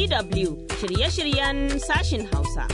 DW shirye-shiryen sashin Hausa.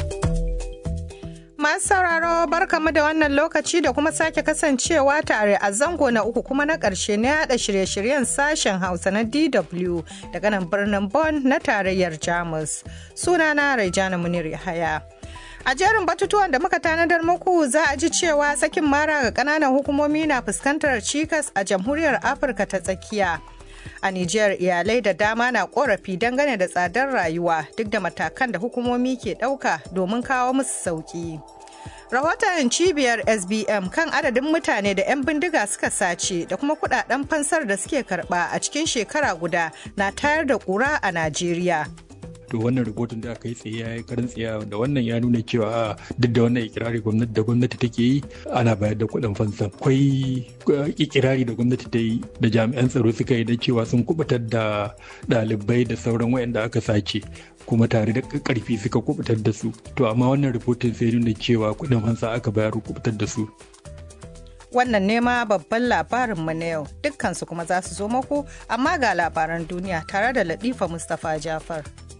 Masu sauraro barkamu da wannan lokaci da kuma sake kasancewa tare a zango na uku kuma na ƙarshe na yada shirye-shiryen sashen Hausa na DW daga nan birnin Bonn na tarayyar Jamus. Sunana Raijana Munir Yahaya. A jerin batutuwan da muka tanadar muku za a ji cewa sakin mara ga ƙananan hukumomi na fuskantar cikas a jamhuriyar Afirka ta tsakiya. A Nijar iyalai da dama na korafi dangane da tsadar rayuwa duk da matakan da hukumomi ke ɗauka domin kawo musu sauƙi. Rahoton cibiyar SBM kan adadin mutane da 'yan bindiga suka sace da kuma kudaden fansar da suke karba a cikin shekara guda na tayar da ƙura a Najeriya. to wannan rahoton da aka yi tsaye ya yi karin tsaye da wannan ya nuna cewa duk da wannan ikirari gwamnati da gwamnati take yi ana bayar da kuɗin fansa akwai ikirari da gwamnati ta yi da jami'an tsaro suka yi da cewa sun kubutar da ɗalibai da sauran wayanda aka sace kuma tare da karfi suka kubutar da su to amma wannan rahoton sai nuna cewa kuɗin fansa aka bayar kubutar da su wannan nema babban labarinmu na yau dukkansu kuma za su zo muku amma ga labaran duniya tare da latifa mustapha jafar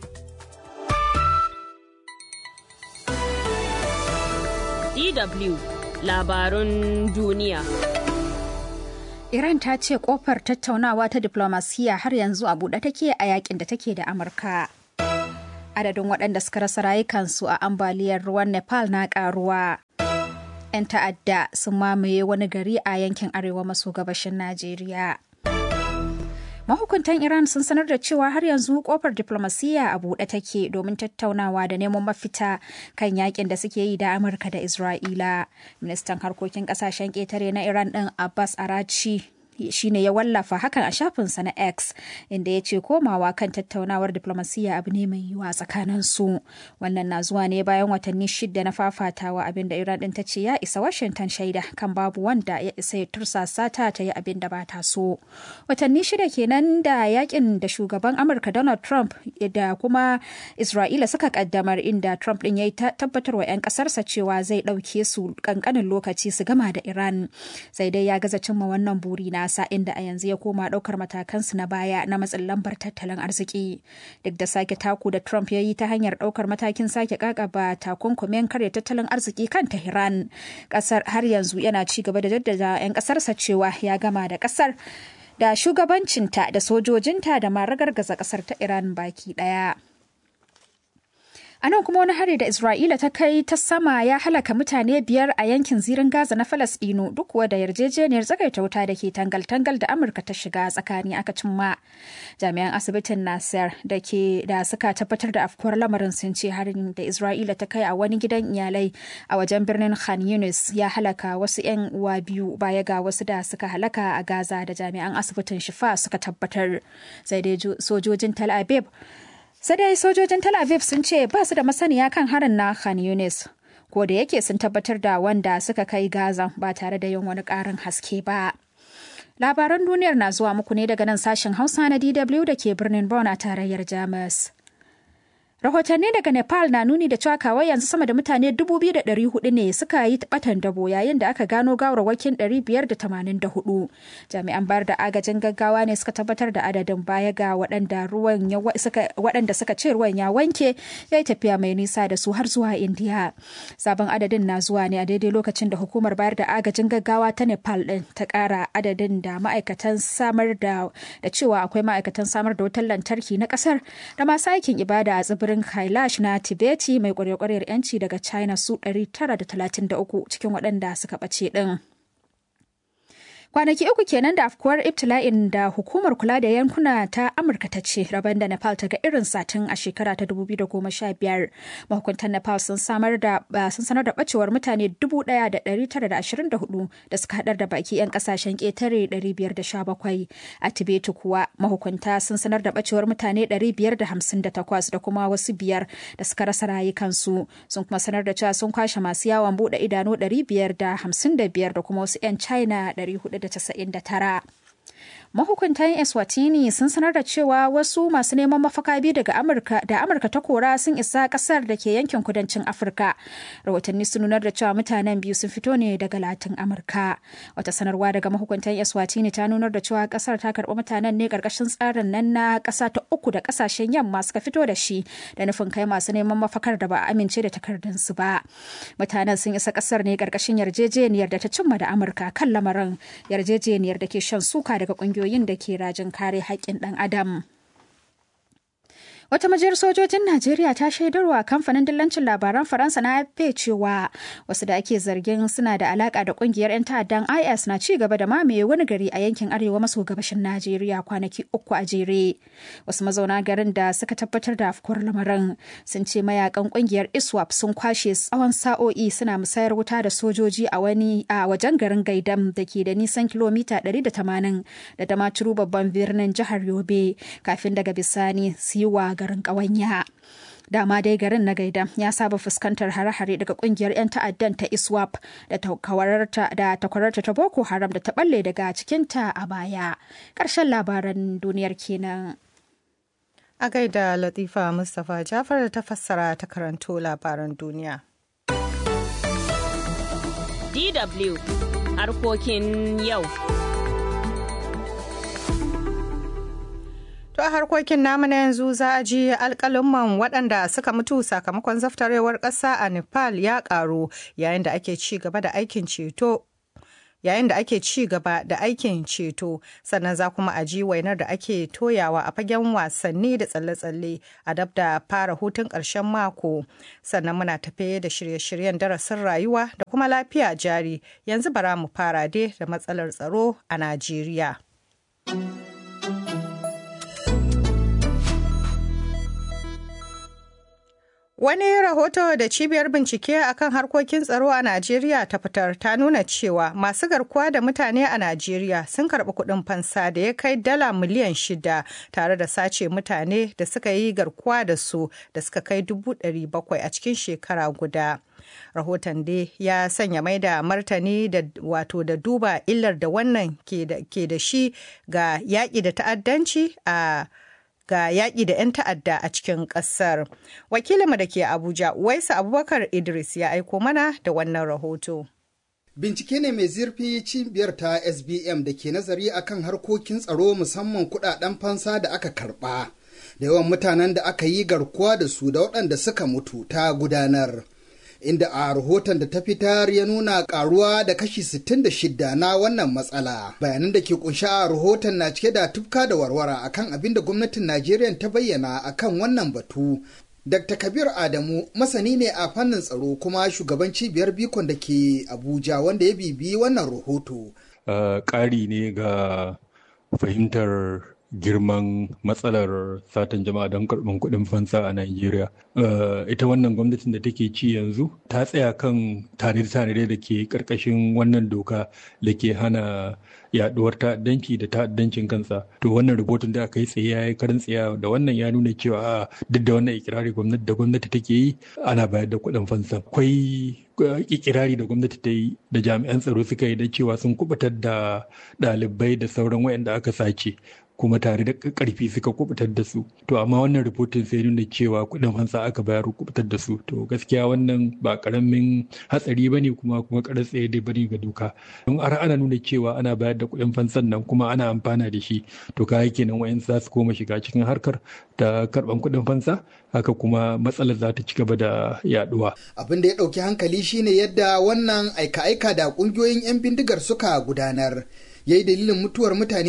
DW labarun duniya. Iran ta ce kofar tattaunawa ta diplomasiya har yanzu a buɗe take a yakin da take da Amurka. Adadin waɗanda suka rasa rayukansu a ambaliyar ruwan Nepal na ƙaruwa. 'Yan ta'adda sun mamaye wani gari a yankin arewa maso gabashin Najeriya. mahukuntan iran sun sanar da cewa har yanzu kofar diplomasiya a buɗe take domin tattaunawa da neman mafita kan yakin da suke yi da amurka da isra'ila ministan harkokin kasashen ƙetare na iran ɗin abbas arachi shine ya wallafa hakan a shafinsa na X inda ya ce komawa kan tattaunawar diplomasiya abu ne mai yiwuwa tsakanin su. Wannan na zuwa ne bayan watanni shida na fafatawa abin da Iran din ta ce ya isa Washington shaida kan babu wanda ya isa ya tursasa ta ta yi abin da ba ta so. Watanni shida kenan da yakin da shugaban Amurka Donald Trump da kuma Isra'ila suka kaddamar inda Trump din ya tabbatar wa 'yan kasarsa cewa zai ɗauke su kankanin lokaci su gama da Iran. Sai dai ya gaza cimma wannan buri na nasa inda a yanzu ya koma daukar matakansu na baya na matsin lambar tattalin arziki duk da sake taku da trump ya yi ta hanyar daukar matakin sake kakaba takunkumin karya tattalin arziki kan tehran kasar har yanzu yana ci gaba da jaddada 'yan kasarsa cewa ya gama da kasar da shugabancinta da sojojinta da ma ragargaza kasar ta iran baki daya A nan kuma wani hari da Isra'ila ta kai ta sama ya halaka mutane biyar a yankin zirin Gaza na Falasɗinu duk kuwa da yarjejeniyar tsagaita wuta da ke tangal-tangal da Amurka ta shiga tsakani aka cimma. Jami'an asibitin Nasser da ke da suka tabbatar da afkuwar lamarin sun ce harin da Isra'ila ta kai a wani gidan iyalai a wajen birnin Khan Yunis ya halaka wasu 'yan uwa biyu baya ga wasu da suka halaka a Gaza da jami'an asibitin Shifa suka tabbatar. Sai dai sojojin Tel Aviv sai dai sojojin tel aviv sun ce ba su da masaniya kan harin na khan yunis ko da yake sun tabbatar da wanda suka kai gaza ba tare da yin wani ƙarin haske ba labaran duniyar na zuwa muku ne daga nan sashen hausa na dw da ke birnin Bonn a tarayyar jamus rahotanni daga nepal na nuni da cewa kawai yanzu sama da mutane 2,400 ne suka yi batan dabo yayin da aka gano gawarwakin 584 jami'an bayar da agajin gaggawa ne suka tabbatar da adadin baya ga waɗanda ruwan waɗanda suka ce ruwan ya wanke ya yi tafiya mai nisa da su har zuwa indiya sabon adadin na zuwa ne a daidai lokacin da hukumar bayar da agajin gaggawa ta nepal ɗin ta ƙara adadin da ma'aikatan samar da da cewa akwai ma'aikatan samar da wutar lantarki na ƙasar da masu aikin ibada a tsibirin tsibirin Kailash na Tibeti mai kwarekwariyar 'yanci daga China su 933 cikin waɗanda suka ɓace ɗin. Kwanaki uku kenan da afkuwar ibtila'in da hukumar kula da yankuna ta Amurka ta ce rabon da Nepal ta ga irin satin a shekara ta 2015. Mahukuntan Nepal sun samar da sun sanar da bacewar mutane 1,924 da suka hadar da baki 'yan kasashen ƙetare 517. A Tibet kuwa mahukunta sun sanar da bacewar mutane 558 da kuma wasu biyar da suka rasa rayukansu. Sun kuma sanar da cewa sun kwashe masu yawon bude idanu 555 da kuma wasu 'yan China 400 1999. Mahukuntan Eswatini sun sanar da cewa wasu masu neman mafaka biyu daga Amurka da Amurka ta kora sun isa kasar da ke yankin kudancin Afirka. Rahotanni sun nunar da cewa mutanen biyu sun fito ne daga Latin Amurka. Wata sanarwa daga mahukuntan Eswatini ta nunar da cewa kasar ta karɓi mutanen ne ƙarƙashin tsarin nan na ƙasa ta uku da ƙasashen yamma suka fito da shi da nufin kai masu neman mafakar da ba a amince da takardunsu ba. Mutanen sun isa kasar ne ƙarƙashin yarjejeniyar da ta cimma da Amurka kan lamarin yarjejeniyar da ke shan suka daga ƙungiyoyi kungiyoyin da ke rajin kare haƙƙin ɗan adam. Wata majiyar sojojin Najeriya ta shaidarwa kamfanin dillancin labaran Faransa na AFP cewa wasu da ake zargin suna da alaka da kungiyar 'yan ta'addan IS na ci gaba da mamaye wani gari a yankin arewa maso gabashin Najeriya kwanaki uku a jere. Wasu mazauna garin da suka tabbatar da afkuwar lamarin sun ce mayakan kungiyar ISWAP sun kwashe tsawon sa'o'i suna musayar wuta da sojoji a wani a wajen garin Gaidam da ke da nisan kilomita 180 da Damaturu babban birnin jihar Yobe kafin daga bisani su yi wa garin ƙawanya. Dama dai garin na gaida ya saba fuskantar hare-hare daga kungiyar 'yan ta'addan ta ISWAP da takwararta ta Boko Haram da ta balle daga cikinta a baya. Ƙarshen labaran duniyar kenan. A gaida Latifa Mustapha Jafar da ta fassara ta karanto labaran duniya. DW harkokin yau. To a harkokin namu na yanzu za a ji alƙalumman waɗanda suka mutu sakamakon zaftarewar ƙasa a Nepal ya ƙaru yayin da ake ci gaba da aikin ceto yayin da ake ci gaba da aikin ceto sannan za kuma a ji wainar da ake toyawa a fagen wasanni da tsalle-tsalle a dab da fara hutun ƙarshen mako sannan muna tafe da shirye-shiryen darasin rayuwa da kuma lafiya jari yanzu bara mu fara dai da matsalar tsaro a Najeriya. Wani rahoto da cibiyar bincike akan harkokin tsaro a Najeriya ta fitar ta nuna cewa masu garkuwa da mutane a Najeriya sun karɓi kuɗin fansa da ya kai dala miliyan shida tare da sace mutane da suka yi garkuwa da su da suka kai dubu ɗari bakwai a cikin shekara guda. Rahoton dai ya sanya mai da martani da wato da duba illar da wannan ke da shi ga yaƙi da ta'addanci a ga yaƙi da 'yan ta'adda a cikin ƙasar. Wakilinmu da ke Abuja, Waisa Abubakar Idris ya aiko mana da wannan rahoto. Bincike ne mai zurfi cibiyar ta SBM da ke nazari akan harkokin tsaro musamman kudaden fansa da aka karba da yawan mutanen da aka yi garkuwa da su da waɗanda suka mutu ta gudanar. inda a rahoton da ta fitar ya nuna karuwa da kashi 66 na wannan matsala bayanan da ke kunshi a rahoton na cike da tufka da warwara akan abin da gwamnatin najeriya ta bayyana akan wannan batu dr kabir adamu masani ne a fannin tsaro kuma shugaban cibiyar bikon da ke abuja wanda ya bibi wannan rahoto ƙari ne ga fahimtar girman matsalar satan jama'a don karɓar kuɗin fansa a Najeriya. ita wannan gwamnatin da take ci yanzu ta tsaya kan tanade-tanade da ke ƙarƙashin wannan doka da ke hana yaduwar ta'addanci da ta'addancin kansa. To wannan rubutun da aka yi tsaye ya yi karin tsaya da wannan ya nuna cewa duk da wannan ikirari gwamnati da gwamnati take yi ana bayar da kuɗin fansa. Akwai ikirari da gwamnati ta yi da jami'an tsaro suka yi da cewa sun kubutar da ɗalibai da sauran wayanda aka sace kuma tare da karfi suka kubutar da su to amma wannan rubutun sai nuna cewa kudin fansa aka bayar kubutar da su to gaskiya wannan ba karamin hatsari bane kuma kuma karar tsaye dai bane ga doka don har ana nuna cewa ana bayar da kudin fansan nan kuma ana amfana da shi to kai kenan wayan za su koma shiga cikin harkar ta karban kudin fansa haka kuma matsalar za ta ci gaba da yaduwa abin da ya dauki hankali shine yadda wannan aika-aika da kungiyoyin 'yan bindigar suka gudanar ya yi dalilin mutuwar mutane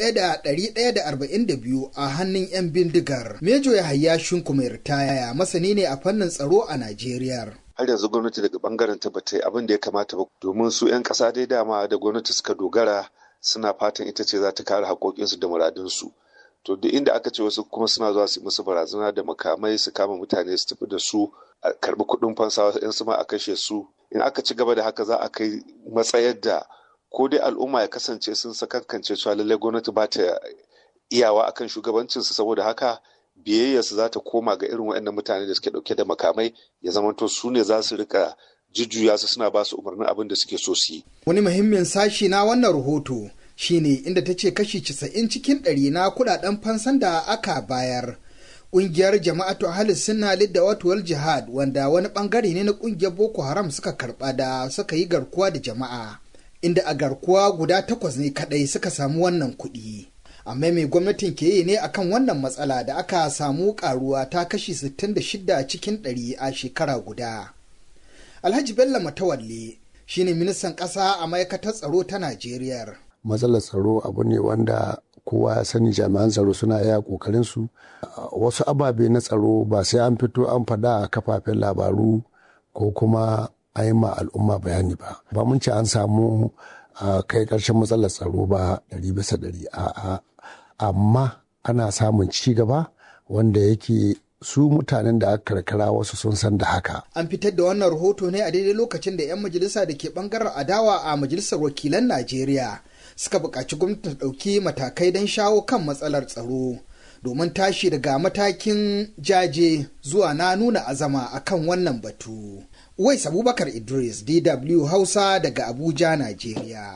1,142 a hannun 'yan bindigar. Mejo ya hayya shinku mai ritaya masani ne a fannin tsaro a Najeriya. har yanzu gwamnati daga bangaren ta bata abin da ya kamata ba domin su 'yan ƙasa dai dama da gwamnati suka dogara suna fatan ita ce za ta kare haƙoƙinsu da muradunsu. To duk inda aka ce wasu kuma suna zuwa su musu barazana da makamai su kama mutane su tafi da su a karɓi kuɗin fansa wasu ma a kashe su. In aka ci gaba da haka za a kai matsayar da ko dai al'umma ya kasance sun sakankance cewa lallai gwamnati ba ta iyawa akan shugabancinsu saboda haka biyayyarsu za ta koma ga irin waɗannan mutane da suke ɗauke da makamai ya zamanto su ne za su rika jujjuya su suna ba su umarnin abin da suke so su yi. Wani muhimmin sashi na wannan rahoto shine inda ta ce kashi 90 cikin ɗari na kudaden fansan da aka bayar ƙungiyar jama'atu ahalis sunna lidda watuwal jihad wanda wani bangare ne na ƙungiyar boko haram suka karba da suka yi garkuwa da jama'a inda a garkuwa guda takwas ne kadai suka samu wannan kuɗi amma mai gwamnatin ke yi ne akan wannan matsala da aka samu karuwa ta kashi 66 cikin 100 a shekara guda alhaji bello matawalle shine ministan ƙasa a ma'aikatar tsaro ta najeriya matsalar tsaro abu ne wanda kowa ya sani jami'an tsaro suna iya kokarin su wasu ababe na tsaro ba sai an fito an faɗa a kafafen labaru ko kuma a yi ma al'umma bayani ba ba mun ce an samu kai ƙarshen matsalar tsaro ba ɗari bisa ɗari a'a amma ana samun ci gaba wanda yake su mutanen da aka karkara wasu sun san da haka. An fitar da wannan rahoto ne a daidai lokacin da 'yan majalisa da ke bangaren adawa a majalisar wakilan Najeriya suka buƙaci gwamnati ta ɗauki matakai don shawo kan matsalar tsaro domin tashi daga matakin jaje zuwa na nuna azama akan wannan batu. Uwais Abubakar Idris, DW Hausa daga Abuja, Najeriya.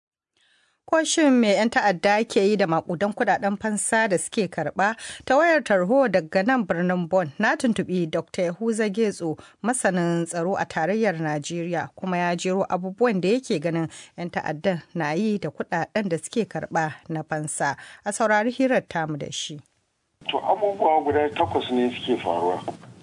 Ko shin me 'yan ta'adda ke yi da makudan kudaden fansa da suke karba ta wayar tarho daga nan birnin Bon na tuntubi Dr. Yahuza Getso masanin tsaro a tarayyar Najeriya kuma ya jero abubuwan da yake ganin 'yan ta'addan na yi da kudaden da suke karba na fansa a saurari hirar tamu da shi. To abubuwa guda takwas ne suke faruwa.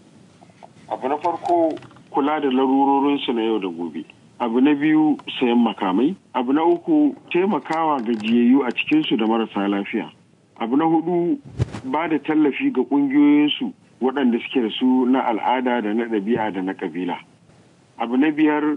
Abu na farko kula da larurorinsu na yau da gobe. abu na biyu sayan makamai abu na uku taimakawa gajiyayyu a cikinsu da marasa lafiya abu na hudu ba da tallafi ga ƙungiyoyinsu waɗanda suke da su na al'ada da na ɗabi'a da na ƙabila abu na biyar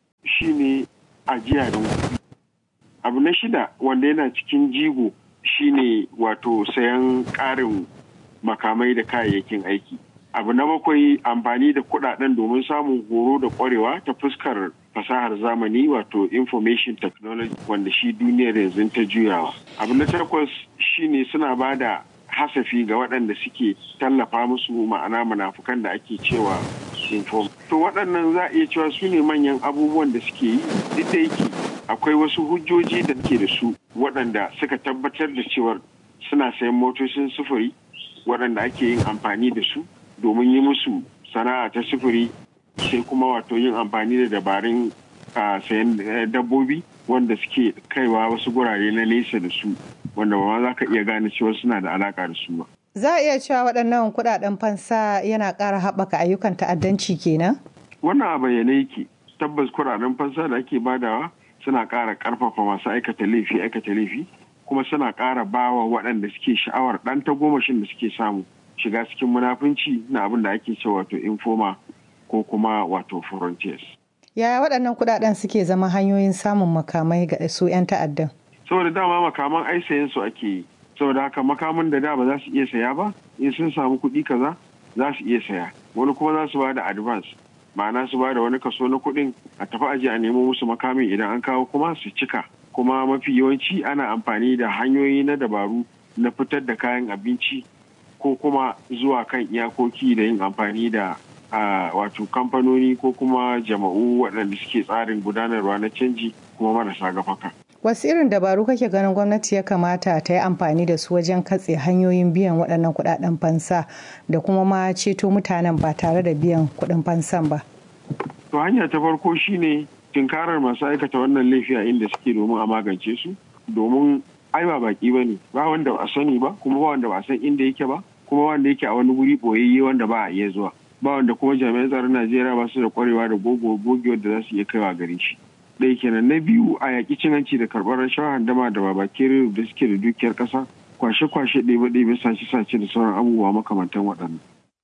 shine ajiya da kuɗi abu na shida wanda yana cikin jigo shine wato sayan ƙarin makamai da kayayyakin aiki abu na bakwai amfani da kuɗaɗen domin samun horo da ƙwarewa ta fuskar fasahar zamani wato information technology wanda shi duniyar yanzu ta juyawa abu na takwas shine suna ba da hasafi ga waɗanda suke tallafa musu ma'ana munafukan da ake cewa inform to waɗannan za a iya cewa su ne manyan abubuwan da suke yi duk da yake akwai wasu hujjoji da ke da su waɗanda suka tabbatar da cewar suna sayan motocin sufuri waɗanda ake yin amfani da su domin yi musu sana'a ta sufuri sai kuma wato yin amfani da dabarun sayan dabbobi wanda suke kaiwa wasu gurare na nesa da su wanda ba za ka iya gane cewa suna da alaka da su ba. Za a iya cewa waɗannan kuɗaɗen fansa yana ƙara haɓaka ayyukan ta'addanci kenan? Wannan a bayyane yake tabbas kuɗaɗen fansa da ake badawa suna ƙara ƙarfafa masu aikata laifi aikata laifi kuma suna ƙara bawa waɗanda suke sha'awar ɗan tagomashin da suke samu shiga cikin munafunci na abin da ake cewa wato informa ko kuma wato frontiers. Yaya waɗannan kuɗaɗen suke zama hanyoyin samun makamai ga su 'yan ta'addan? Saboda dama makaman ai sayen su ake yi. Saboda haka makaman da da ba za su iya saya ba, in sun samu kuɗi kaza za su iya saya. Wani kuma za su ba da advance. Ma'ana su ba da wani kaso na kuɗin a tafi aje a nemo musu makamin idan an kawo kuma su cika. Kuma mafi yawanci ana amfani da hanyoyi na dabaru na fitar da kayan abinci ko kuma zuwa kan iyakoki da yin amfani da wato kamfanoni ko kuma jama'u waɗanda suke tsarin gudanarwa na canji kuma marasa gafaka. Wasu irin dabaru kake ganin gwamnati ya kamata ta yi amfani da su wajen katse hanyoyin biyan waɗannan kuɗaɗen fansa da kuma ma ceto mutanen ba tare da biyan kuɗin fansan ba. To hanya ta farko shine tunkarar masu aikata wannan laifi a inda suke domin a magance su domin ai ba baki ba ne ba wanda ba a sani ba kuma ba wanda ba a san inda yake ba kuma wanda yake a wani wuri boyayye wanda ba a iya zuwa ba wanda kuma jami'an tsaron najeriya ba su da kwarewa da gogewar da za su iya kaiwa gare shi ɗaya kenan na biyu a yaƙi cin hanci da karɓar rashawa handama da babakere da suke da dukiyar ƙasa kwashe-kwashe ɗebe-ɗebe sace-sace da sauran abubuwa makamantan waɗannan.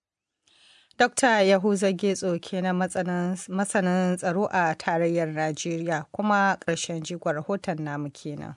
Dokta Yahuza Getso kenan masanin tsaro a tarayyar Najeriya kuma ƙarshen jigon rahoton namu kenan.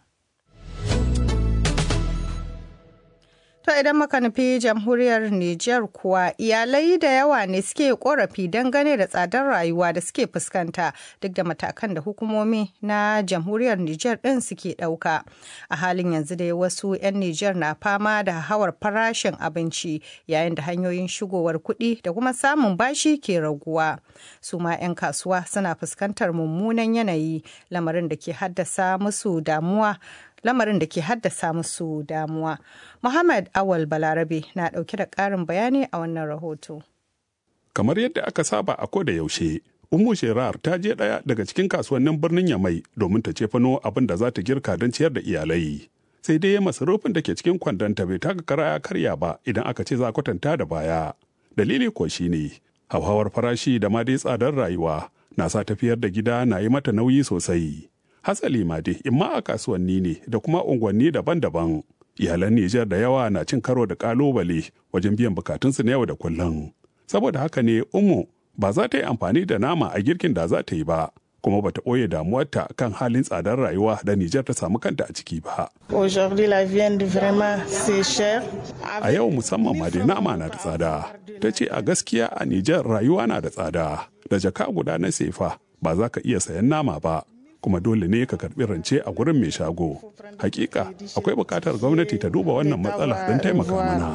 To idan muka nufi jamhuriyar Nijar kuwa iyalai da yawa ne suke korafi dangane da tsadar rayuwa da suke fuskanta duk da matakan da hukumomi na jamhuriyar Nijar ɗin suke ɗauka. A halin yanzu dai wasu 'yan Nijar na fama da hawar farashin abinci yayin da hanyoyin shigowar kuɗi da kuma samun bashi ke raguwa. Su ma 'yan kasuwa suna fuskantar mummunan yanayi lamarin da ke haddasa musu damuwa lamarin da ke haddasa musu damuwa. Muhammad Awal Balarabe na ɗauke da ƙarin bayani a wannan rahoto. Kamar yadda aka saba a koda yaushe, Ummu Sherar ta je ɗaya daga cikin kasuwannin birnin Yamai domin ta cefano abin da za ta girka don ciyar da iyalai. Sai dai masarufin da ke cikin kwandonta bai taka kara ya karya ba idan aka ce za a kwatanta da baya. Dalili ko shi ne, hauhawar farashi da ma dai tsadar rayuwa na sa tafiyar da gida na yi mata nauyi sosai. Hatsali ma dai imma a kasuwanni ne da kuma unguwanni daban-daban. Iyalan Nijar da yawa na cin karo da kalubale wajen biyan bukatunsu na yau da kullum. Saboda haka ne Umu ba za ta yi amfani da nama a girkin da za ta yi ba, kuma ba ta ɓoye damuwarta kan halin tsadar rayuwa da Nijar ta samu kanta a ciki ba. A yau musamman ma dai nama na da tsada. Ta ce a gaskiya a Nijar rayuwa na da tsada. Da jaka guda na sefa ba za ka iya sayan nama ba. kuma dole ne ka karbi rance a gurin mai shago. Hakika akwai bukatar gwamnati ta duba wannan matsala don taimaka mana.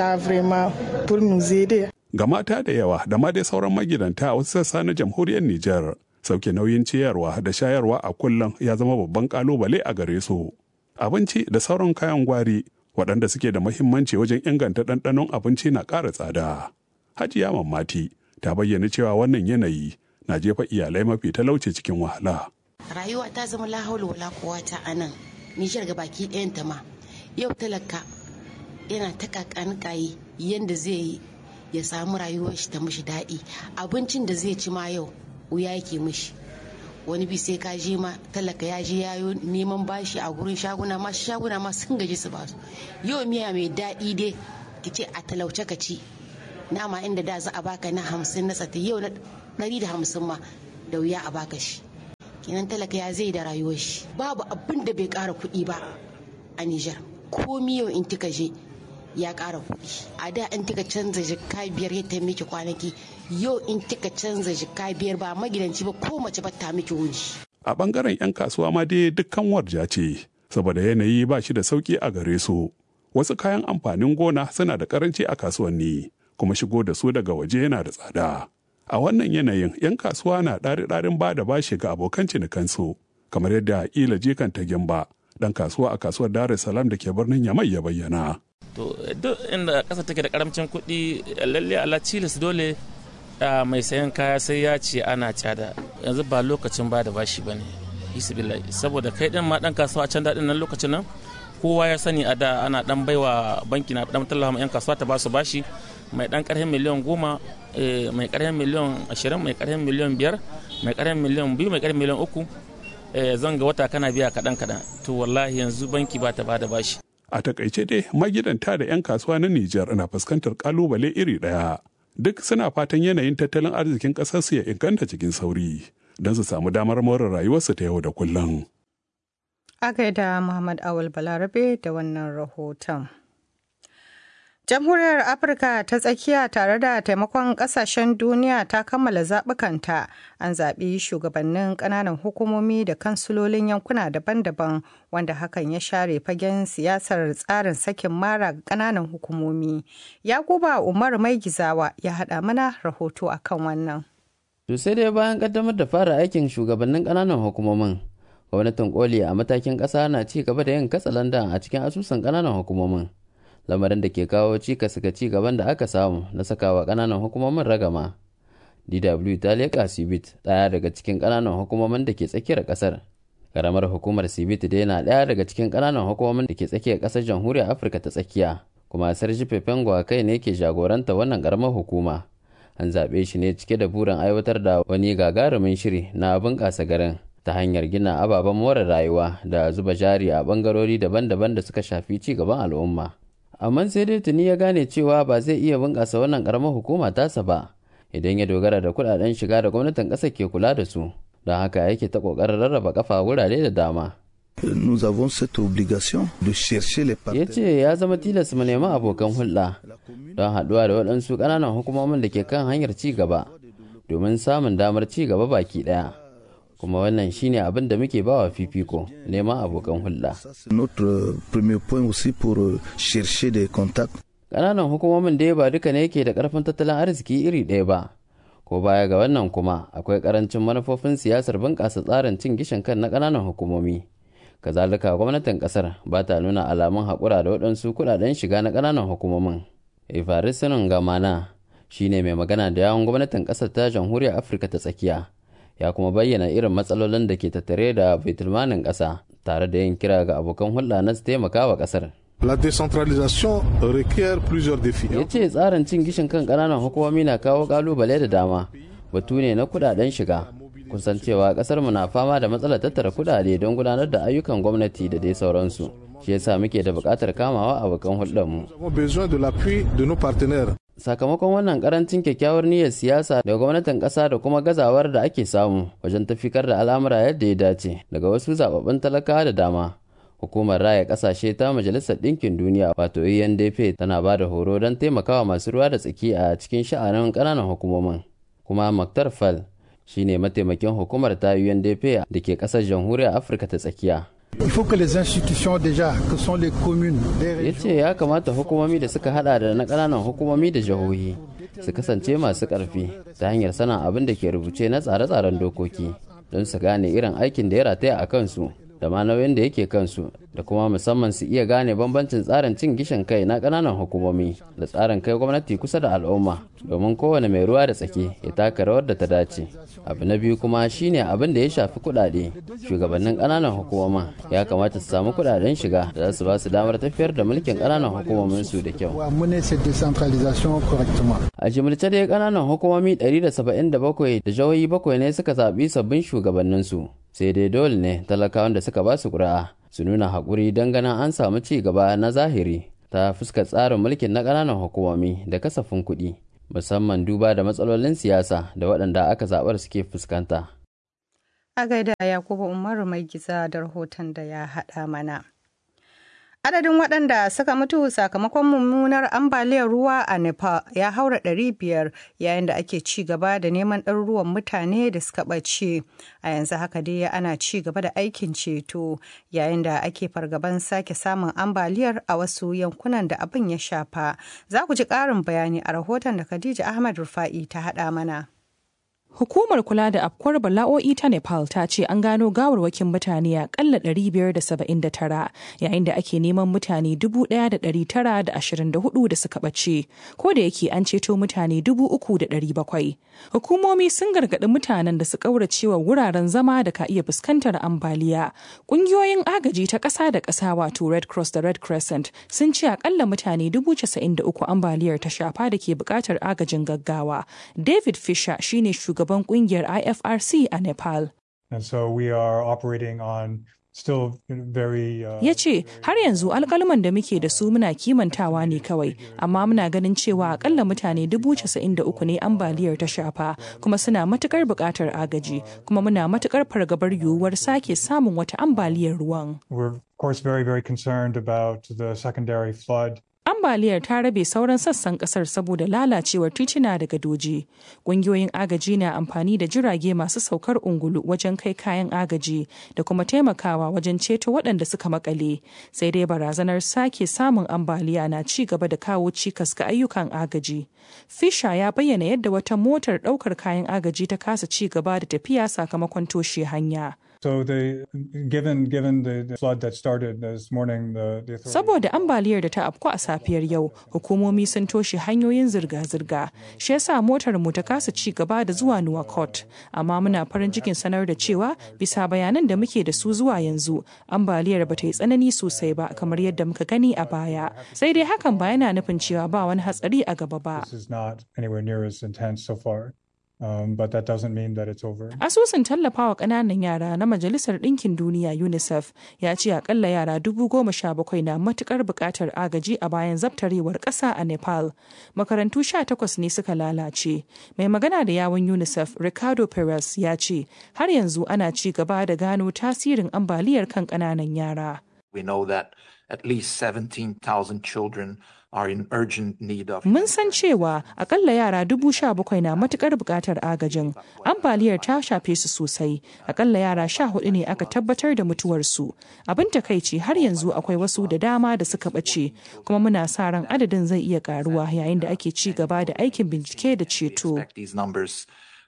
Ga mata da yawa da ma dai sauran magidanta a wasu sassa na jamhuriyar Nijar, sauke nauyin ciyarwa da shayarwa a kullum ya zama babban kalubale a gare su. Abinci da sauran kayan gwari waɗanda suke da mahimmanci wajen inganta ɗanɗanon abinci na ƙara tsada. Hajiya Mammati ta bayyana cewa wannan yanayi na jefa iyalai mafi talauci cikin wahala. rayuwa ta zama lahaulu wala kowata a nan nijar ga baki ɗayan ta ma yau talaka yana ta kakanikayi yadda zai yi ya samu rayuwar shi ta mishi daɗi abincin da zai ci ma yau wuya yake mishi wani bi sai ka je ma talaka ya je yayo neman bashi a gurin shaguna ma shaguna ma sun gaji su basu yau miya mai daɗi dai ki ce a talauce ka ci nama inda da za a baka na hamsin na tsata yau na ɗari da hamsin ma da wuya a baka shi kenan talaka ya zai da rayuwar shi babu abin da bai kara kuɗi ba a Nijar ko yau in kika je ya kara kuɗi a da in kika canza jikka biyar ya ta miki kwanaki yau in kika canza jikka biyar ba magidanci ba ko mace ba ta miki wuni A bangaren 'yan kasuwa ma dai dukkan warja ce saboda yanayi ba shi da sauki a gare su. Wasu kayan amfanin gona suna da karanci a kasuwanni kuma shigo da su daga waje yana da tsada. A wannan yanayin 'yan kasuwa na ɗari-ɗarin ba da bashi ga abokan cinikansu, kamar yadda ila jikan ta gimba ɗan kasuwa a kasuwar Dar es Salaam da ke birnin Yamai ya bayyana. To duk inda ƙasa take da karamcin kuɗi lalle ala cilis dole mai sayan kaya sai ya ce ana cada yanzu ba lokacin ba da bashi ba ne saboda kai ɗin ma ɗan kasuwa a can daɗin nan lokacin nan kowa ya sani a da ana ɗan baiwa banki na ɗan tallafa 'yan kasuwa ta ba su bashi mai dan karhin miliyan goma mai karhin miliyan ashirin mai karhin miliyan biyar mai karhin miliyan biyu mai karhin miliyan uku zanga wata kana biya kaɗan kaɗan to wallahi yanzu banki ba ta ba da bashi. a takaice dai magidanta da 'yan kasuwa na Nijar na fuskantar kalubale iri ɗaya duk suna fatan yanayin tattalin arzikin ƙasarsu ya inganta cikin sauri don su samu damar more rayuwarsu ta yau da kullum. A gaida Muhammad Awal Balarabe da wannan rahoton. Jamhuriyar Afirka ta tsakiya tare da taimakon kasashen duniya ta kammala zaɓukanta an zaɓi shugabannin ƙananan hukumomi da kansulolin yankuna daban-daban wanda hakan ya share fagen siyasar tsarin sakin mara ƙananan hukumomi. Yakuba Umar Mai Gizawa ya haɗa mana rahoto akan wannan. To sai dai bayan ƙaddamar da fara aikin shugabannin ƙananan hukumomin, gwamnatin koli a matakin ƙasa na ci gaba da yin katsalandan a cikin asusun ƙananan hukumomin. lamarin da ke kawo cikas ga ci gaban da aka samu na sakawa kananan hukumomin ragama dw ta leƙa sibit ɗaya daga cikin kananan hukumomin da ke tsakiyar ƙasar karamar hukumar sibit dai na ɗaya daga cikin kananan hukumomin da ke tsakiyar ƙasar jamhuriyar afirka ta tsakiya kuma sarji fefengwa kai ne ke jagoranta wannan karamar hukuma an zaɓe shi ne cike da burin aiwatar da wani gagarumin shiri na bunƙasa garin ta hanyar gina ababen more rayuwa da zuba jari a ɓangarori daban-daban da suka shafi ci gaban al'umma amma sai dai tuni ya gane cewa ba zai iya bunƙasa wannan ƙaramar hukuma tasa ba idan ya dogara da kuɗaɗen shiga da gwamnatin ƙasar ke kula da su don haka yake ta ƙoƙarin rarraba kafa wurare da dama Nous avons cette obligation de chercher les ya ce ya zama tilas mu nemi abokan hulɗa don haɗuwa da waɗansu ƙananan hukumomin da ke kan hanyar ci gaba domin samun damar ci gaba baki ɗaya kuma wannan shine abin da muke bawa fifiko neman abokan hulɗa. Notre premier point aussi pour chercher des contacts. Ƙananan hukumomin dai ba duka ne ke da ƙarfin tattalin arziki iri ɗaya ba. Ko baya ga wannan kuma akwai ƙarancin manufofin siyasar bunƙasa tsarin cin gishin kan na ƙananan hukumomi. kazalika gwamnatin kasar ba ta nuna alamun haƙura da waɗansu kuɗaɗen shiga na ƙananan hukumomin evarisinon gamana shine mai magana da yawon gwamnatin ƙasar ta jamhuriyar afirka ta tsakiya ya kuma bayyana irin matsalolin da ke tattare da baitulmanin ƙasa tare da yin kira ga abokan hulɗa na su taimaka wa ƙasar La décentralisation requiert plusieurs défis. ya ce tsarin cin gishin kan ƙananan hukumomi na kawo ƙalubale da dama batu ne na kuɗaɗen shiga kusan cewa ƙasar mu na fama da matsalar tattara kuɗaɗe don gudanar da ayyukan gwamnati da dai sauransu shi yasa muke da buƙatar kamawa abokan hulɗarmu Nous avons besoin de l'appui de nos partenaires. sakamakon wannan karancin kyakkyawar niyyar siyasa daga gwamnatin ƙasa da kuma gazawar da ake samu wajen tafikar da al'amura yadda ya dace daga wasu zababbun talakawa da dama hukumar raya kasashe ta majalisar ɗinkin duniya wato UNDP tana ba da horo don taimakawa masu ruwa da tsaki a cikin sha'anin ƙananan hukumomin kuma Maktar Fal shine mataimakin hukumar ta UNDP da ke ƙasar jamhuriyar Afirka ta tsakiya Il faut que les institutions déjà, que sont les communes, les ya ce ya kamata hukumomi da suka hada da na ƙananan hukumomi da jihohi su kasance masu ƙarfi ta hanyar sanin abin da ke rubuce na tsare-tsaren dokoki don su gane irin aikin da ya rataya a kansu da ma nauyin da yake kansu da kuma musamman su iya gane bambancin tsarin cin gishin kai na ƙananan hukumomi da tsarin kai gwamnati kusa da al'umma domin kowane mai ruwa da tsaki ya taka rawar da ta dace abu na biyu kuma shine abin da ya shafi kuɗaɗe shugabannin ƙananan hukumomin ya kamata su samu kuɗaɗen shiga da za su ba su damar tafiyar da mulkin ƙananan hukumomin su da kyau pour mener cette décentralisation correctement. a jimilce dai ƙananan hukumomi 177 da jihohi bakwai ne suka zaɓi sabbin shugabanninsu sai dai dole ne talakawan da suka ba su ƙuri'a su nuna haƙuri don ganin an samu ci gaba na zahiri ta fuskar tsarin mulkin na ƙananan hukumomi da kasafin kuɗi musamman duba da matsalolin siyasa da waɗanda aka zaɓar suke fuskanta. A gaida Yakubu Umaru mai giza da rahoton da ya haɗa mana. Adadin waɗanda suka mutu sakamakon mummunar ambaliyar ruwa a Nepal ya haura ɗari biyar yayin da ake ci gaba da neman ɗaruruwan mutane da suka ɓace. A yanzu haka dai ana ci gaba da aikin ceto yayin da ake fargaban sake samun ambaliyar a wasu yankunan da abin ya shafa. Za ku ji ƙarin bayani a rahoton da Khadija Ahmad Rufa'i ta haɗa mana. Hukumar kula da afkuwar bala'o'i ta Nepal ta ce an gano gawarwakin mutane a kalla 579 yayin da ake neman mutane 1,924 da suka ɓace, ko da yake an ceto mutane 3,700. Hukumomi sun gargaɗi mutanen da su ƙauracewa wuraren zama da ka iya fuskantar ambaliya. Ƙungiyoyin agaji ta ƙasa da ƙasa wato Red Cross da Red Crescent sun ce akalla mutane 93 ambaliyar ta shafa da ke buƙatar agajin gaggawa. David Fisher shine shugaban shugaban kungiyar IFRC a Nepal. And so we are operating on still very uh, Ya ce har yanzu alkalman da muke da su muna kimantawa ne kawai, amma muna ganin cewa akalla mutane dubu casa'in da uku ne ambaliyar ta shafa kuma suna matukar buƙatar agaji kuma muna matukar fargabar yiwuwar sake samun wata ambaliyar ruwan. we're of course very very concerned about the secondary flood ambaliyar ta rabe sauran sassan kasar saboda lalacewar tituna da gadoji ƙungiyoyin agaji na amfani da jirage masu saukar ungulu wajen kai kayan agaji da kuma taimakawa wajen ceto waɗanda suka makale sai dai barazanar sake samun ambaliya na ci gaba da kawo cikas ga ayyukan agaji fisha ya bayyana yadda wata motar ɗaukar kayan agaji ta kasa ci gaba da tafiya sakamakon toshe hanya so the given given the, the flood that started this morning the, the authorities Saboda ambaliyar da ta afku a safiyar yau, hukumomi sun toshe hanyoyin zirga-zirga. Shi yasa motar mu ta kasa ci gaba da zuwa Nuwakot. Amma muna farin cikin sanar da cewa bisa bayanan da muke da su zuwa yanzu, ambaliyar ba ta yi tsanani sosai ba kamar yadda muka gani a baya. Sai dai hakan ba yana nufin cewa ba wani hatsari a gaba ba. this is not anywhere near as intense so far um, but that doesn't mean that it's over Asusun tallafawa ƙananan yara na Majalisar Ɗinkin Duniya UNICEF ya ce akalla yara dubu goma sha bakwai na matukar buƙatar agaji a bayan zabtarewar ƙasa a Nepal. Makarantu sha takwas ne suka lalace. Mai magana da yawun UNICEF Ricardo Perez ya ce har yanzu ana ci gaba da gano tasirin ambaliyar kan ƙananan yara. We know that at least 17,000 children are in urgent need of Mun san cewa akalla yara dubu sha bakwai na matukar buƙatar agajin. Ambaliyar ta shafe su sosai. Akalla yara sha hudu ne aka tabbatar da mutuwarsu. Abin takaici har yanzu akwai wasu da dama da suka ɓace, kuma muna sa ran adadin zai iya ƙaruwa yayin da ake ci gaba da aikin bincike da ceto. these numbers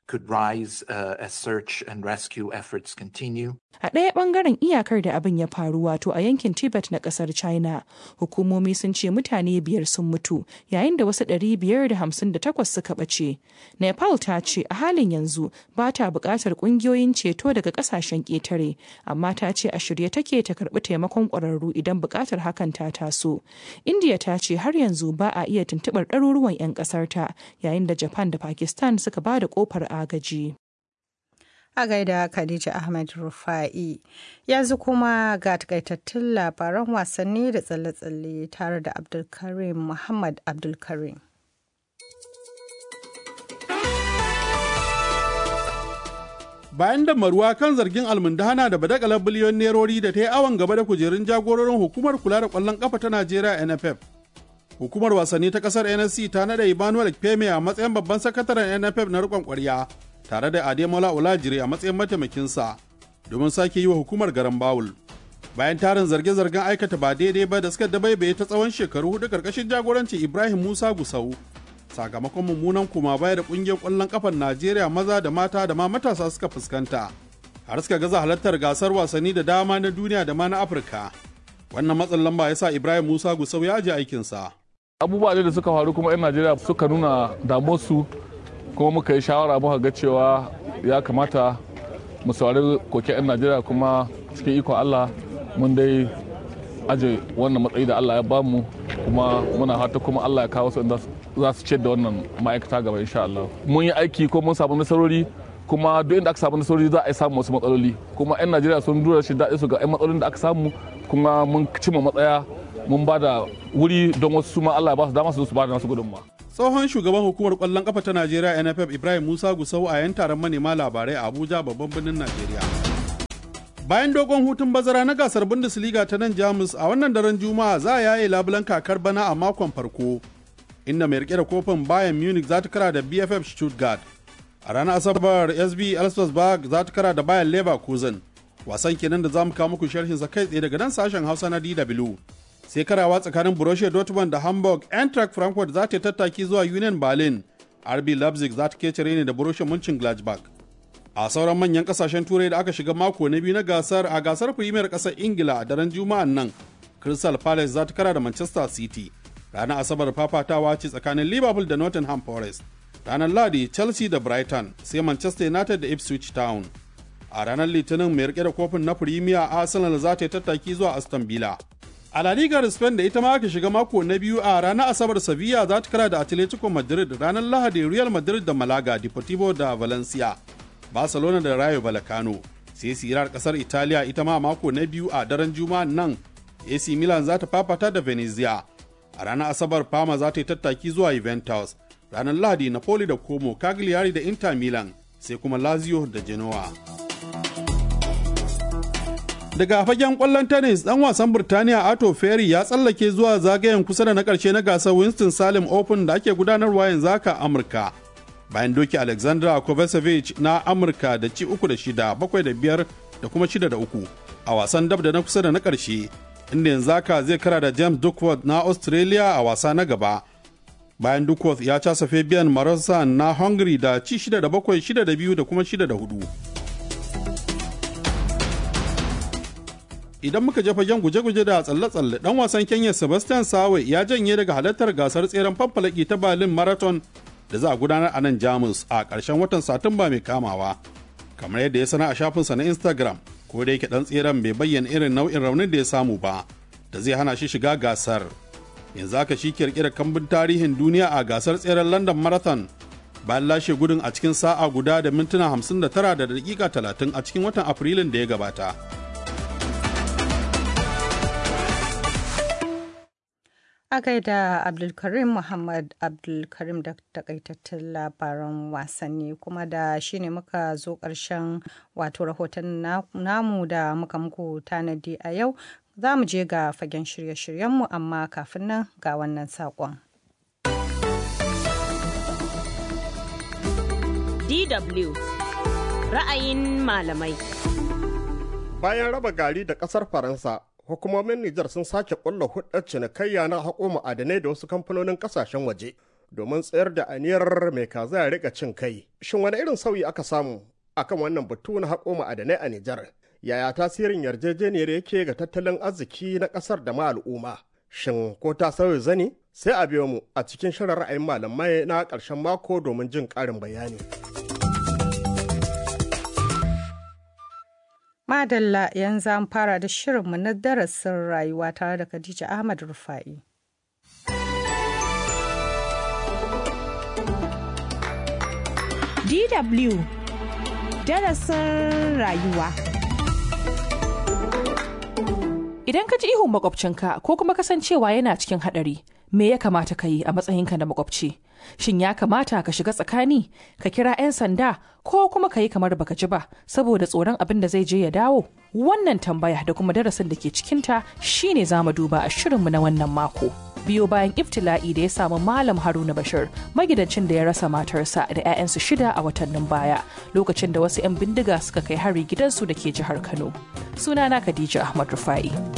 could rise uh, as search and rescue efforts continue. A ɗaya ɓangaren iyakar da abin ya faru wato a yankin Tibet na ƙasar China, hukumomi sun ce mutane biyar sun mutu yayin da wasu ɗari biyar da hamsin da takwas suka ɓace. Nepal ta ce a halin yanzu ba ta buƙatar ƙungiyoyin ceto daga ƙasashen ƙetare, amma ta ce a shirye take ta karɓi taimakon ƙwararru idan buƙatar hakan ta taso. India ta ce har yanzu ba a iya tuntuɓar ɗaruruwan 'yan ƙasarta yayin da Japan da Pakistan suka ba da ƙofar agaji. a gaida Khadija Ahmed Rufa'i. Yanzu kuma ga takaitattun labaran wasanni da tsalle-tsalle tare da Abdulkarim Muhammad Abdulkarim. Bayan da maruwa kan zargin almundahana da badakalar biliyon nerori da ta yi awon gaba da kujerun jagororin hukumar kula da kwallon kafa ta Najeriya NFF. Hukumar wasanni ta kasar NSC ta nada Emmanuel Peme a matsayin babban sakataren NFF na rikon kwarya. tare da Ademola Olajire a matsayin mataimakinsa domin sake yi wa hukumar garan Bawul. Bayan tarin zarge-zargen aikata ba daidai ba da suka dabaibaye ta tsawon shekaru hudu karkashin jagorancin Ibrahim Musa Gusau. Sakamakon mummunan kuma baya da kungiyar kwallon kafar Najeriya maza da mata da ma matasa suka fuskanta. Har suka gaza halartar gasar wasanni da dama na duniya da ma na Afirka. Wannan matsin lamba ya sa Ibrahim Musa Gusau ya aje aikinsa. Abubuwa da suka faru kuma 'yan Najeriya suka nuna damuwarsu kuma muka yi shawara muka ga cewa ya kamata mu saurari koke 'yan najeriya kuma cikin ikon allah mun dai aje wannan matsayi da allah ya bamu kuma muna hata kuma allah ya kawo su inda za su ce da wannan ma'aikata gaba insha allah mun yi aiki ko mun samu nasarori kuma duk inda aka samu nasarori za a yi samu wasu matsaloli kuma 'yan najeriya sun dura shi daɗi su ga 'yan matsalolin da aka samu kuma mun cimma matsaya mun ba da wuri don wasu su ma allah ya ba su dama su su ba da nasu gudunmawa tsohon shugaban hukumar kwallon kafa ta najeriya nff ibrahim musa gusau a yan taron manema labarai a abuja babban birnin najeriya bayan dogon hutun bazara na gasar bundesliga ta nan jamus a wannan daren juma'a za a yaye labulan kakar bana a makon farko inda mai rike da kofin bayan munich za ta kara da bff stuttgart a ranar asabar sb elstersburg za ta kara da bayan leverkusen wasan kenan da za mu kawo muku sharhin sa kai tsaye daga nan sashen hausa na dw sai karawa tsakanin Borussia Dortmund da Hamburg, Eintracht Frankfurt za ta tattaki zuwa Union Berlin, RB Leipzig za ta kece ne da Borussia Mönchengladbach. A sauran manyan kasashen turai da aka shiga mako na biyu na gasar a gasar Premier kasar Ingila a daren Juma'an nan, Crystal Palace za ta kara da Manchester City. Ranar Asabar fafatawa ce tsakanin Liverpool da Nottingham Forest. Ranar Ladi Chelsea da Brighton sai Manchester United da Ipswich Town. A ranar Litinin mai rike da kofin na Premier Arsenal za ta yi tattaki zuwa Aston Villa. A La Liga Spain da ita ma aka shiga mako na biyu a ranar Asabar Sevilla za ta kara da Atletico Madrid ranar Lahadi Real Madrid da Malaga, Deportivo da Valencia, Barcelona da Rayo Vallecano. Sai sirar kasar Italiya ita ma mako na biyu a daren Juma'a nan AC Milan za ta fafata da Venezia. A ranar Asabar Parma za ta yi tattaki zuwa Juventus. Ranar Lahadi Napoli da Como, Cagliari da Inter Milan, sai kuma Lazio da Genoa. daga fagen kwallon tennis dan wasan Burtaniya Ato Ferry ya tsallake zuwa zagayen kusa da na karshe na gasar Winston Salem Open da ake gudanarwa yanzu haka Amurka. Bayan doki Alexandra Kovacevic na Amurka da ci uku da shida, bakwai da biyar da kuma shida da uku a wasan dab da na kusa da na karshe, inda yanzu haka zai kara da James Duckworth na Australia a wasa na gaba. Bayan Duckworth ya casa Fabian Marosan na Hungary da ci shida da bakwai, shida da biyu da kuma shida da hudu. idan muka je fagen guje-guje da tsalle-tsalle dan wasan kenya sebastian sawe ya janye daga halartar gasar tseren fanfalaki ta berlin marathon da za a gudanar a nan jamus a ƙarshen watan satumba mai kamawa kamar yadda ya sana a shafinsa na instagram ko da yake dan tseren bai bayyana irin nau'in raunin da ya samu ba da zai hana shi shiga gasar yanzu haka shi kirkira kambun tarihin duniya a gasar tseren london marathon bayan lashe gudun a cikin sa'a guda da mintuna 59 da dakika 30 a cikin watan afrilun da ya gabata. A gaida Abdulkarim Muhammad Abdulkarim da takaitattun labaran wasanni kuma da shi ne muka zo ƙarshen wato rahoton namu da muka muku tanadi a yau za mu je ga fagen shirye-shiryenmu amma kafin nan ga wannan saƙon. DW ra'ayin malamai. Bayan raba gari da ƙasar Faransa, hukumomin Nijar sun sake ƙulla hudar cinikayya na haƙo ma'adanai da wasu kamfanonin ƙasashen waje domin tsayar da aniyar mai kaza ya rika cin kai. Shin wani irin sauyi aka samu akan wannan batu na haƙo ma'adanai a Nijar? Yaya tasirin yarjejeniyar yake ga tattalin arziki na ƙasar da ma al'umma? Shin ko ta sauya zani? Sai a biyo mu a cikin shirin ra'ayin malamai na ƙarshen mako domin jin ƙarin bayani. Madalla yanzu an fara da shirinmu na darasin rayuwa tare da Khadija Ahmad Rufa'i. DW darasin rayuwa. Idan ka ji ihun makwabcinka ko kuma kasancewa yana cikin haɗari, me ya kamata ka yi a matsayinka na makwabci? Shin ya kamata ka shiga tsakani, ka kira 'yan sanda ko kuma ka yi kamar baka ji ba saboda tsoron abin da zai je ya dawo? Wannan tambaya da kuma darasin da ke cikinta shine za mu duba a shirinmu na wannan mako. biyo bayan iftila'i da ya samu Malam Haruna Bashir magidancin da ya rasa matarsa da 'ya'yansu shida a watannin baya lokacin da wasu 'yan bindiga suka kai hari gidansu da ke jihar Kano. Sunana Khadija Ahmad Rufai.